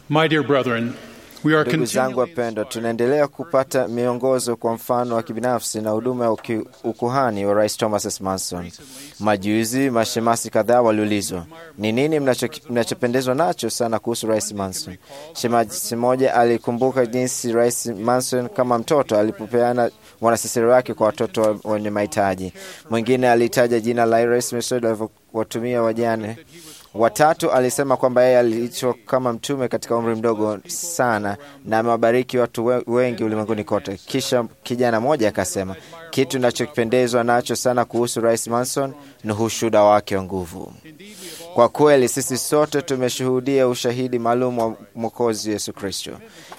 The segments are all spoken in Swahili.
My dear brethren, we are Ndugu zangu continually wapendwa, tunaendelea kupata miongozo kwa mfano wa kibinafsi na huduma ya uki- ukuhani wa Rais Thomas S. Manson. Majuzi mashemasi kadhaa waliulizwa ni nini mnacho- mnachopendezwa nacho sana kuhusu Rais Manson. Shemasi mmoja alikumbuka jinsi Rais Manson kama mtoto alipopeana wanasesere wake kwa watoto wa- wenye mahitaji. Mwingine alitaja jina la Rais Mesud alivyowatumia wajane Watatu alisema kwamba yeye aliitwa kama mtume katika umri mdogo sana na amewabariki watu we- wengi ulimwenguni kote. Kisha kijana mmoja akasema kitu ninachopendezwa nacho sana kuhusu Rais Manson ni ushuhuda wake wa nguvu. Kwa kweli sisi sote tumeshuhudia ushahidi maalum wa Mwokozi Yesu Kristo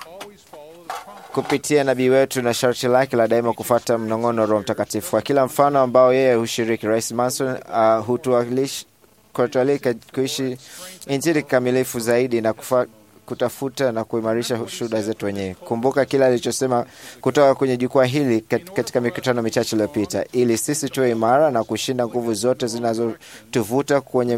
kupitia nabii wetu na sharti lake la daima kufuata mnong'ono wa Roho Mtakatifu. Kwa kila mfano ambao yeye hushiriki, Rais Manson uh, hutuwalish- kutualika kuishi Injili kikamilifu zaidi na kufa, kutafuta na kuimarisha shuhuda zetu wenyewe. Kumbuka kile alichosema kutoka kwenye jukwaa hili kat- katika mikutano michache iliyopita, ili sisi tuwe imara na kushinda nguvu zote zinazotuvuta kwenye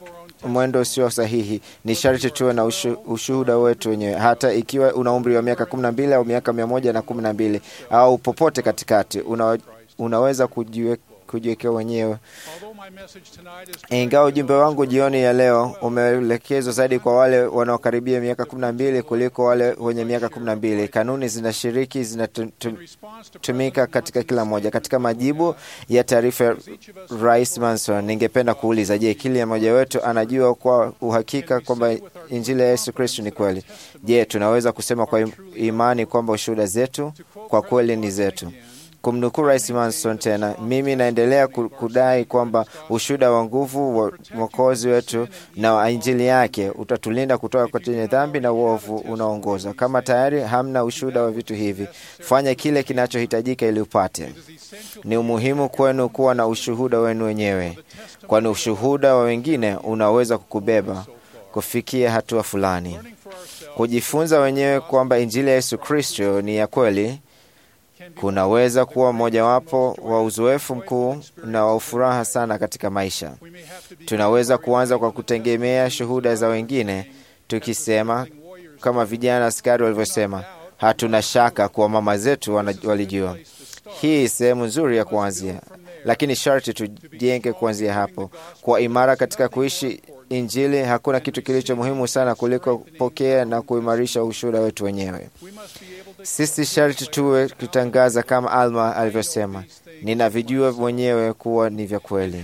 mwendo usio sahihi, ni sharti tuwe na ushu, ushuhuda wetu wenyewe, hata ikiwa una umri wa miaka kumi na mbili au miaka mia moja na kumi na mbili au popote katikati, una, unaweza kujiwe, kujiwekea wenyewe Although my message tonight is ingawa ujumbe wangu jioni ya leo umeelekezwa zaidi kwa wale wanaokaribia miaka kumi na mbili kuliko wale wenye miaka kumi na mbili kanuni zinashiriki zinatumika response to katika kila moja. Katika majibu ya taarifa ya Rais Manson, ningependa kuuliza, je, kila mmoja wetu anajua kwa uhakika kwamba injili ya Yesu Kristo ni kweli? Je, tunaweza kusema kwa im- imani kwamba ushuhuda zetu kwa kweli ni zetu? Kumnukuu Rais Manson tena, mimi naendelea ku- kudai kwamba ushuhuda wa nguvu wa mwokozi wetu na wa injili yake utatulinda kutoka kwenye dhambi na uovu unaoongoza. Kama tayari hamna ushuhuda wa vitu hivi, fanya kile kinachohitajika ili upate. Ni umuhimu kwenu kuwa na ushuhuda wenu wenyewe, kwani ushuhuda wa wengine unaweza kukubeba kufikia hatua fulani. Kujifunza wenyewe kwamba injili ya Yesu Kristo ni ya kweli kunaweza kuwa mojawapo wa uzoefu mkuu na wa furaha sana katika maisha. Tunaweza kuanza kwa kutegemea shuhuda za wengine, tukisema kama vijana askari walivyosema, hatuna shaka kuwa mama zetu wana- walijua. Hii sehemu nzuri ya kuanzia, lakini sharti tujenge kuanzia hapo. Kwa imara katika kuishi Injili, hakuna kitu kilicho muhimu sana kuliko kupokea na kuimarisha ushuhuda wetu wenyewe. Sisi sharti tuwe kutangaza kama Alma alivyosema, ninavijua mwenyewe kuwa ni vya kweli.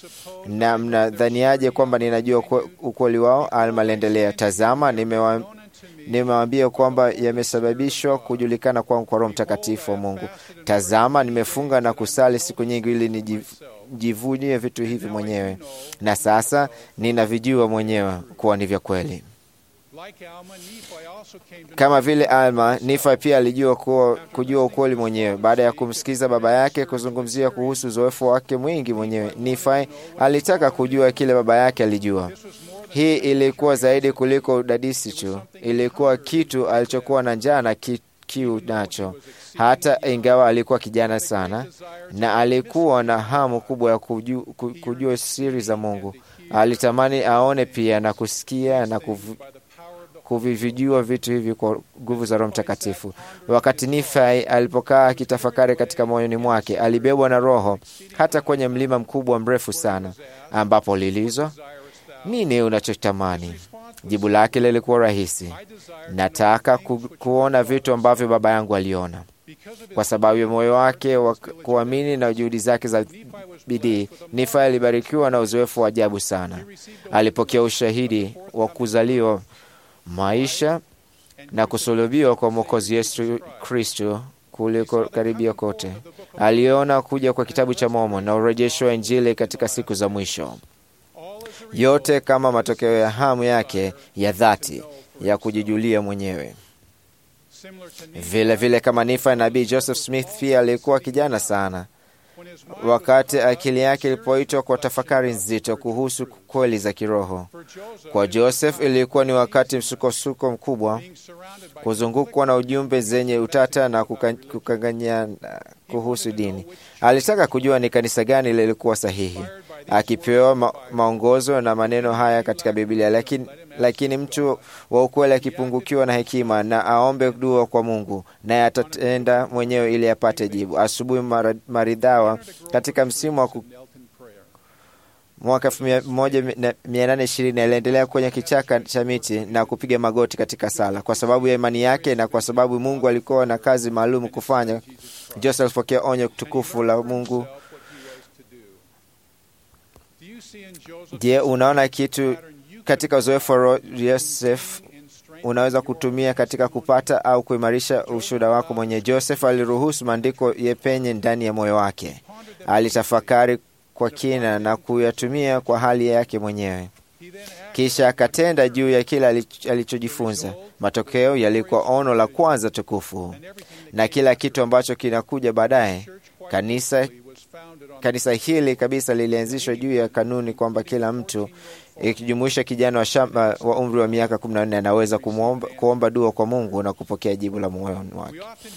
Na mnadhaniaje kwamba ninajua ukwe- ukweli wao? Alma aliendelea, tazama, nimewa nimewaambia kwamba yamesababishwa kujulikana kwangu kwa Roho Mtakatifu wa Mungu. Tazama, nimefunga na kusali siku nyingi ili niji- nijivunie vitu hivi mwenyewe, na sasa ninavijua mwenyewe kuwa ni vya kweli. like Alma, Nephi also came to Kama vile Alma, Nifa pia alijua kuwa, kujua ukweli mwenyewe baada ya kumsikiza baba yake kuzungumzia kuhusu uzoefu wake mwingi mwenyewe. Nifa alitaka kujua kile baba yake alijua. Hii ilikuwa zaidi kuliko udadisi tu, ilikuwa kitu alichokuwa na njaa na ki, kiu nacho, hata ingawa alikuwa kijana sana na alikuwa na hamu kubwa ya kujua, kujua siri za Mungu. Alitamani aone pia na kusikia na kuvu, kuvivijua vitu hivi kwa nguvu za Roho Mtakatifu. Wakati Nifai alipokaa akitafakari katika moyoni mwake, alibebwa na Roho hata kwenye mlima mkubwa mrefu sana, ambapo lilizwa nini unachotamani? Jibu lake lilikuwa rahisi, nataka ku, kuona vitu ambavyo baba yangu aliona. Kwa sababu ya moyo wake wa kuamini na juhudi zake za bidii, Nifa alibarikiwa na uzoefu wa ajabu sana. Alipokea ushahidi wa kuzaliwa maisha na kusulubiwa kwa Mwokozi Yesu Kristo kuliko karibia kote. Aliona kuja kwa kitabu cha Mormon na urejesho wa Injili katika siku za mwisho, yote kama matokeo ya hamu yake ya dhati ya kujijulia mwenyewe. similar to Nephi. Vile vile kama Nifa, nabii Joseph Smith pia alikuwa kijana sana When his mind wakati akili yake ilipoitwa kwa tafakari nzito kuhusu kweli za kiroho. for Joseph Kwa Joseph ilikuwa ni wakati msukosuko mkubwa, being surrounded by kuzungukwa na ujumbe zenye utata na kuka- kukanganyana kuhusu dini. Alitaka kujua ni kanisa gani lilikuwa sahihi, akipewa ma maongozo na maneno haya katika Biblia, lakini lakini mtu wa ukweli akipungukiwa na hekima na aombe dua kwa Mungu, naye atatenda mwenyewe ili apate jibu. Asubuhi mara- maridhawa katika msimu wa ku- mwaka 1820 aliendelea kwenye kichaka cha miti na kupiga magoti katika sala. Kwa sababu ya imani yake na kwa sababu Mungu alikuwa na kazi maalum kufanya, Joseph alipokea onyo tukufu la Mungu. Je, unaona kitu katika uzoefu wa Ro- Yosef unaweza kutumia katika kupata au kuimarisha ushuhuda wako mwenye. Joseph aliruhusu maandiko yepenye ndani ya moyo wake, alitafakari kwa kina na kuyatumia kwa hali yake mwenyewe, kisha akatenda juu ya kile alich- alichojifunza. Matokeo yalikuwa ono la kwanza tukufu, na kila kitu ambacho kinakuja baadaye. Kanisa kanisa hili kabisa lilianzishwa juu ya kanuni kwamba kila mtu ikijumuisha kijana wa shamba wa umri wa miaka 14 anaweza kumwomba, kuomba dua kwa Mungu na kupokea jibu la moyoni wake.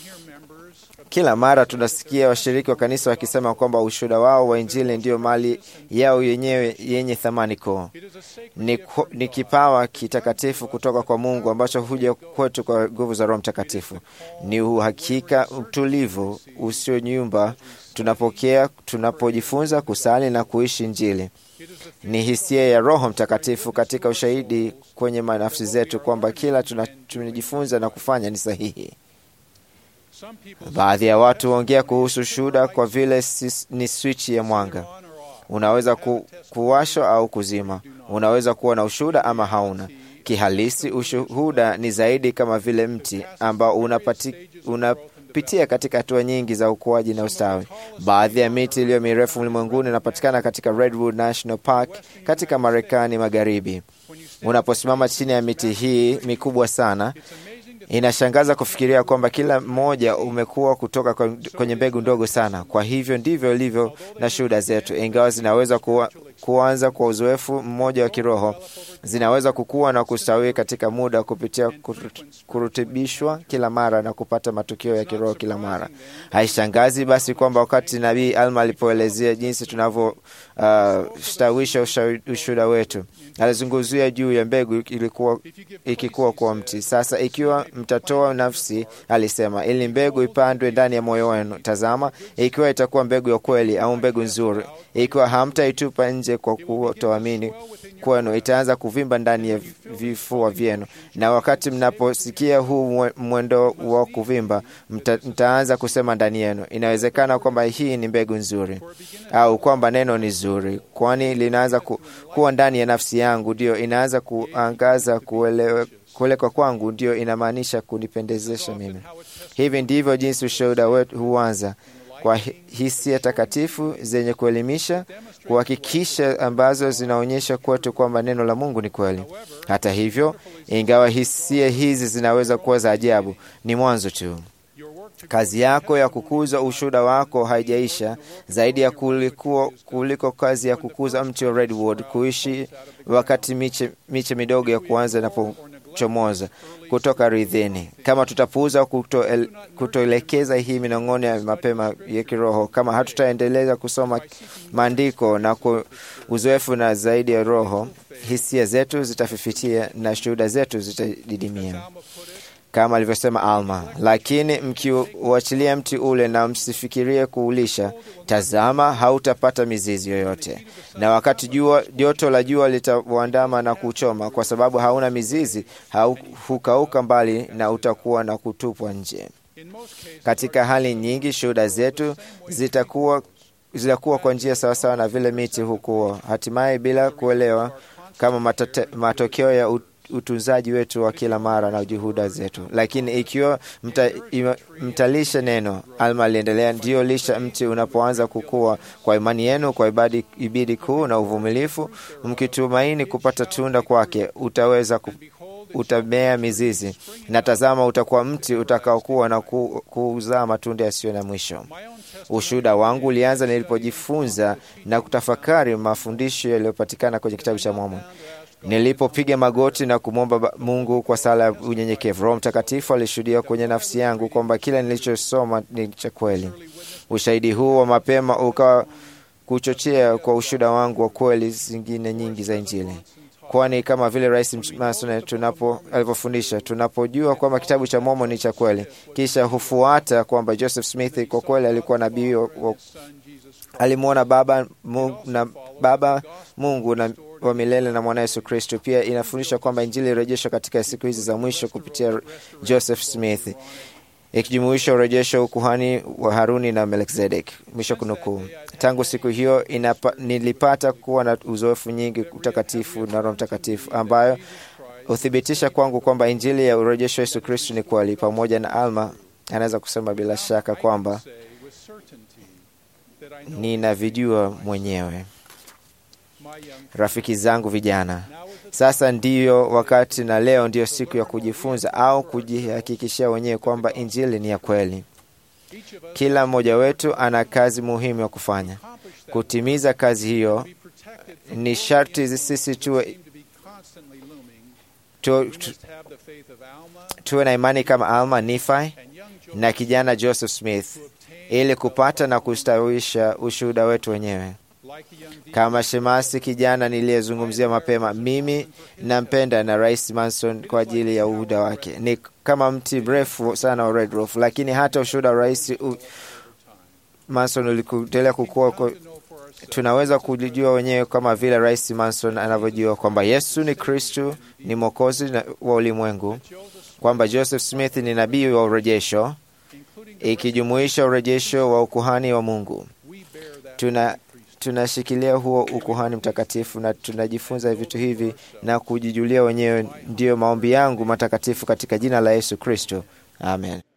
Kila mara tunasikia washiriki wa kanisa wakisema kwamba ushuhuda wao wa Injili ndiyo mali yao yenyewe yenye thamani kuu. Ni, ku- ni kipawa kitakatifu kutoka kwa Mungu ambacho huja kwetu kwa nguvu za Roho Mtakatifu. Ni uhakika utulivu usionyumba tunapokea tunapojifunza kusali na kuishi Injili. Ni hisia ya Roho Mtakatifu katika ushahidi kwenye nafsi zetu kwamba kila tuna- tunajifunza na kufanya ni sahihi. Baadhi ya watu huongea kuhusu shuhuda kwa vile si- ni swichi ya mwanga. Unaweza ku, kuwashwa au kuzima. Unaweza kuwa na ushuhuda ama hauna. Kihalisi, ushuhuda ni zaidi kama vile mti ambao unapati, unapitia katika hatua nyingi za ukuaji na ustawi. Baadhi ya miti iliyo mirefu ulimwenguni inapatikana katika Redwood National Park katika Marekani Magharibi. Unaposimama chini ya miti hii mikubwa sana, Inashangaza kufikiria kwamba kila mmoja umekuwa kutoka kwa- kwenye mbegu ndogo sana. Kwa hivyo ndivyo ilivyo na shuhuda zetu, ingawa zinaweza kuwa, kuanza kwa uzoefu mmoja wa kiroho, zinaweza kukua na kustawi katika muda kupitia kurut- kurutibishwa kila mara na kupata matukio ya kiroho kila mara. Haishangazi basi kwamba wakati Nabii Alma alipoelezea jinsi tunavyostawisha uh, ushuhuda wetu, alizungumzia juu ya mbegu ilikuwa ikikuwa kwa mti. Sasa ikiwa mtatoa nafsi, alisema, ili mbegu ipandwe ndani ya moyo wenu. Tazama, ikiwa itakuwa mbegu ya kweli au mbegu nzuri, ikiwa hamtaitupa nje kwa kutoamini kwenu, itaanza kuvimba ndani ya vifua vyenu, na wakati mnaposikia huu mwe- mwendo wa kuvimba, mta, mtaanza kusema ndani yenu, inawezekana kwamba hii ni mbegu nzuri, au kwamba neno ni zuri, kwani linaanza ku, kuwa ndani ya nafsi yangu, ndio inaanza kuangaza kuelewe kuelekwa kwangu ndio inamaanisha kunipendezesha mimi. Hivi ndivyo jinsi ushuhuda wetu huanza kwa hi- hisia takatifu zenye kuelimisha, kuhakikisha, ambazo zinaonyesha kwetu kwamba neno la Mungu ni kweli. Hata hivyo, ingawa hisia hizi zinaweza kuwa za ajabu, ni mwanzo tu. Kazi yako ya kukuza ushuhuda wako haijaisha, zaidi ya kuliko, kuliko kazi ya kukuza mti wa redwood kuishi wakati miche, miche midogo ya kuanza inapochomoza kutoka ardhini. Kama tutapuuza kutoel- kutoelekeza hii minong'ono ya mapema ya kiroho, kama hatutaendeleza kusoma maandiko na ku, uzoefu na zaidi ya roho, hisia zetu zitafifitia na shuhuda zetu zitadidimia kama alivyosema Alma, lakini mkiuachilia mti ule na msifikirie kuulisha, tazama, hautapata mizizi yoyote, na wakati jua joto la jua litauandama na kuchoma, kwa sababu hauna mizizi, hau, hukauka mbali na utakuwa na kutupwa nje. Katika hali nyingi, shuhuda zetu zitakuwa zitakuwa kwa njia sawasawa na vile miti hukua, hatimaye bila kuelewa kama matate, matokeo ya ut, utunzaji wetu wa kila mara na juhuda zetu. Lakini ikiwa mta, ima, mtalisha neno, Alma aliendelea, ndiyo lisha mti unapoanza kukua kwa imani yenu, kwa ibadi, ibidi kuu na uvumilifu, mkitumaini kupata tunda kwake, utaweza ku, utamea mizizi, na tazama, utakuwa mti utakaokuwa na ku, kuzaa matunda yasiyo na mwisho. Ushuhuda wangu ulianza nilipojifunza na kutafakari mafundisho yaliyopatikana kwenye kitabu cha Mormoni. Nilipopiga magoti na kumwomba Mungu kwa sala ya unyenyekevu, Roho Mtakatifu alishuhudia kwenye nafsi yangu kwamba kila nilichosoma ni cha kweli. Ushahidi huu wa mapema ukawa kuchochea kwa ushuhuda wangu wa kweli zingine nyingi za Injili. kwani kama vile Rais Manson tunapo alivyofundisha, tunapojua kwamba kitabu cha Mormon ni cha kweli, kisha hufuata kwamba Joseph Smith kwa kweli alikuwa nabii wa- wa- alimwona baba Mungu, na baba Mungu na wa milele na mwana Yesu Kristo. Pia inafundisha kwamba Injili irejeshwa katika siku hizi za mwisho kupitia Joseph Smith, ikijumuisha urejesho wa ukuhani wa Haruni na Melkizedek. Mwisho kunukuu. Tangu siku hiyo inapa, nilipata kuwa na uzoefu nyingi utakatifu na Roho Mtakatifu ambayo huthibitisha kwangu kwamba Injili ya urejesho wa Yesu Kristo ni kweli. Pamoja na Alma anaweza kusema bila shaka kwamba ninavijua mwenyewe. Rafiki zangu vijana, sasa ndiyo wakati na leo ndiyo siku ya kujifunza au kujihakikishia wenyewe kwamba injili ni ya kweli. Kila mmoja wetu ana kazi muhimu ya kufanya. Kutimiza kazi hiyo ni sharti sisi tuwe, tu, tu, tuwe na imani kama Alma Nifi na kijana Joseph Smith ili kupata na kustawisha ushuhuda wetu wenyewe. Kama shemasi kijana niliyezungumzia mapema, mimi nampenda na Rais Manson kwa ajili ya uhuda wake. Ni kama mti mrefu sana wa Red Roof, lakini hata ushuhuda wa Rais u... Manson ulikuendelea kukua kwa... tunaweza kujijua wenyewe kama vile Rais Manson anavyojua kwamba Yesu ni Kristu, ni mwokozi wa ulimwengu, kwamba Joseph Smith ni nabii wa urejesho, ikijumuisha urejesho wa ukuhani wa Mungu. Tuna tunashikilia huo ukuhani mtakatifu na tunajifunza vitu hivi na kujijulia wenyewe. Ndiyo maombi yangu matakatifu katika jina la Yesu Kristo, amen.